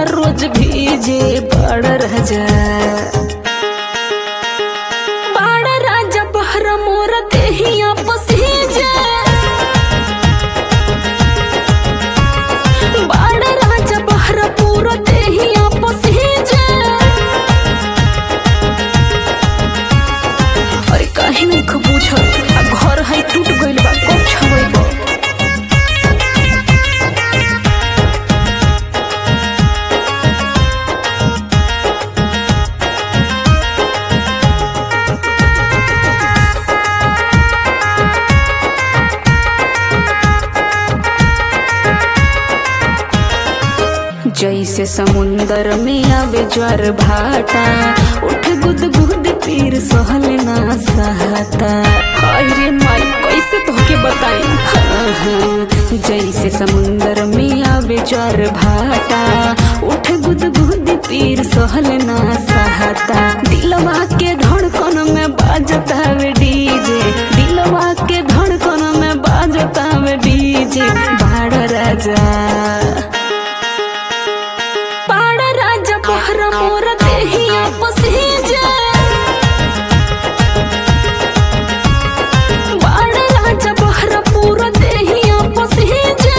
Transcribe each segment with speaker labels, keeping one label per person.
Speaker 1: रोज भीजे बड़ राजा बड़ राजा बहरा मोर देहिया पसीजे बड़ राजा बहरा पूरा देहिया पसीजे अरे काहे नहीं बुझत आ घर है टूट गइल बा कब छवेबो जैसे समुंदर में आवे ज्वार भाटा उठ गुद गुद पीर सहल ना सहता हाय रे माई कैसे तोहके बताई हाँ, हाँ। जैसे समुंदर में आवे ज्वार भाटा उठ गुद गुद पीर सहल ना सहता दिलवा के धड़कन में बाजता वे डीजे दिलवा के धड़कन में बाजता वे डीजे बाड़ राजा पाड़ राजा पहरा मोर देहिया पसीजे बाड़ राजा पहरा पूरा देहिया पसीजे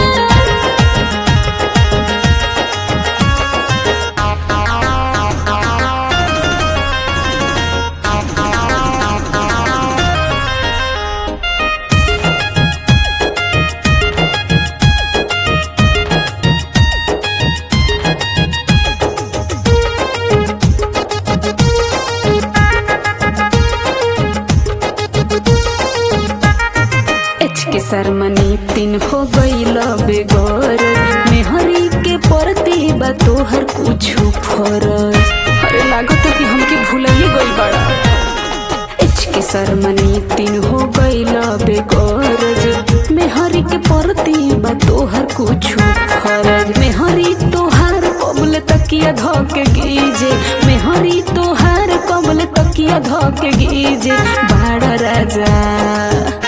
Speaker 1: एच के सरमनी तीन हो गईल बेगौर मेहरी के परती बा तोहर कुछु फरज अरे लागत कि हमके भूलिए गई बड़ा एच के सरमनी तीन हो गईल बेगौरज मेहरी के परती बा तोहर कुछु फरज मेहरी तोहार कबल तकिया धके गीजे मेहरी तोहार कबल तकिया धके गीजे बाड़ा राजा